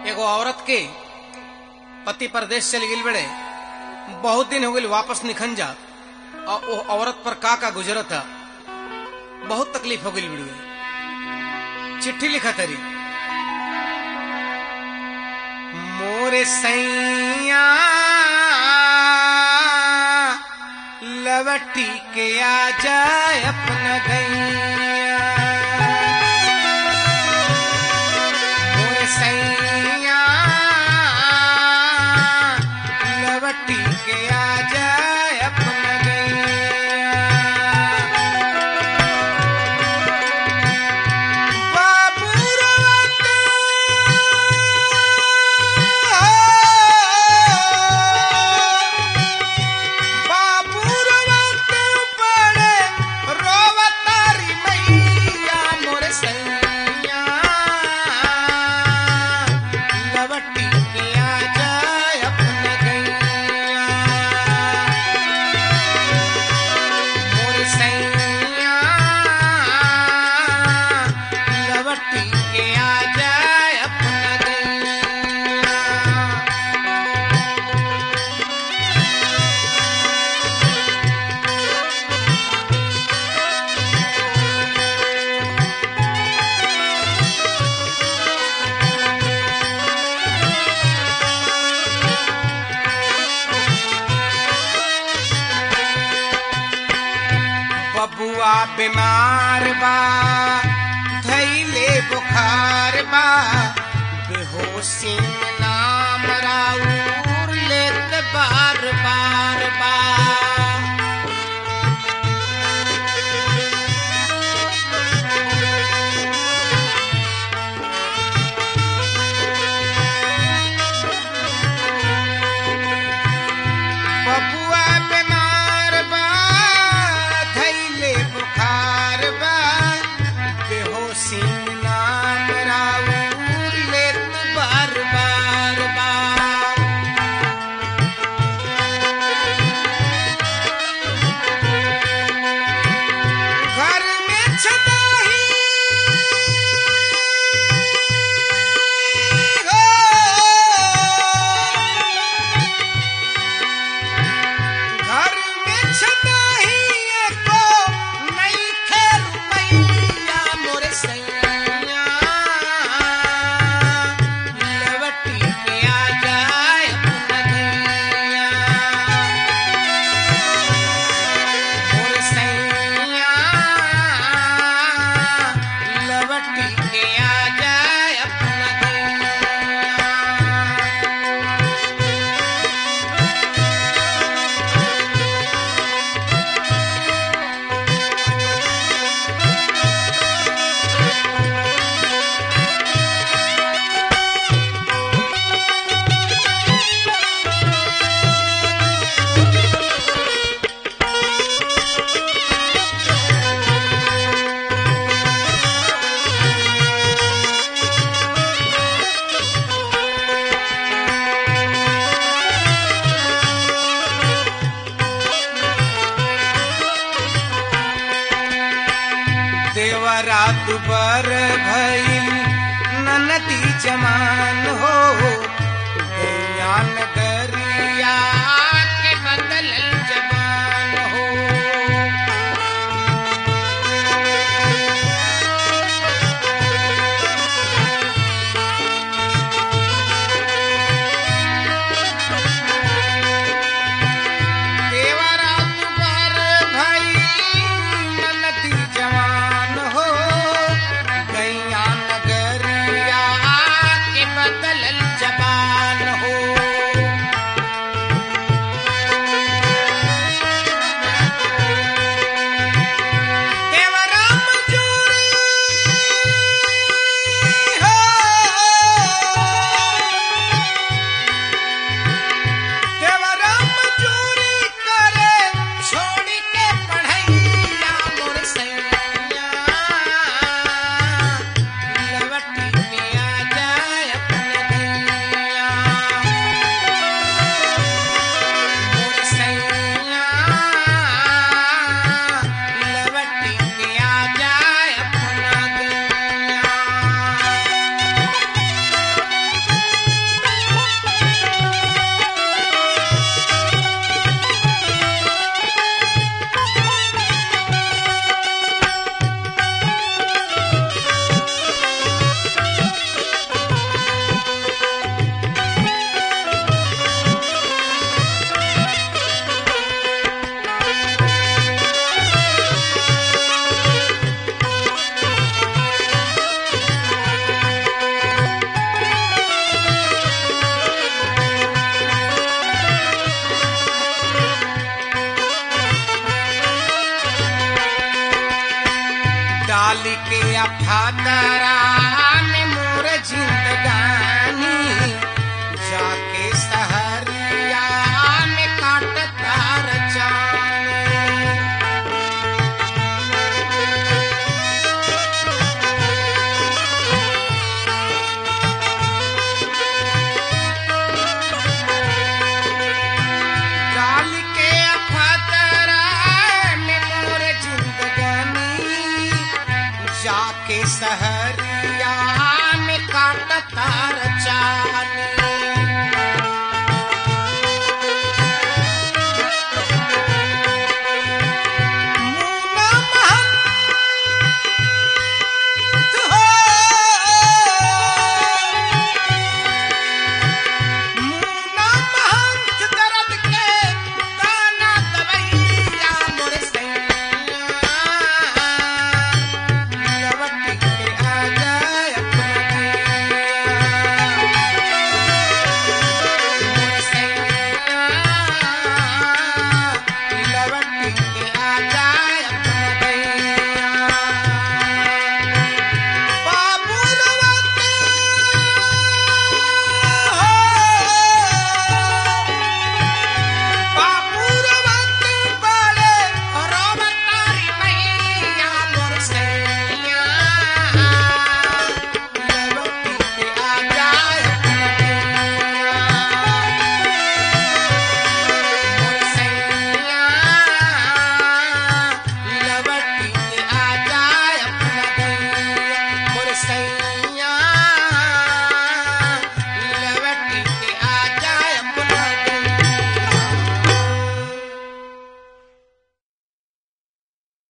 एगो औरत के पति परदेश चली गई बड़े बहुत दिन हो गई वापस निखन जा और वो औरत पर का का गुजरत है बहुत तकलीफ हो गई बड़ी चिट्ठी लिखा तरी मोरे सैया लवटी के आ जाए अपना गैया मोरे सैया लवटी के आ जाए अपना गैया बाबू बाबू बड़े रोवतारी मैया मोर सैया लवटी के आ जाए अपना गैया मोर सैया लवटी के आ जाए अपना गैया बबुआ बीमार बा थैले बुखार बा बेहोशी में नाम राउर लेत बार बार बा बबुआ बीमार बा धैले बुखार बा बेहोशी में नाम राउर लेत बार बार अफादरा में मोर जिंदगानी जाके सहरिया में काटता रचानी डाल के अफतरा में मोर जिंदगानी जाके सहरिया में काटता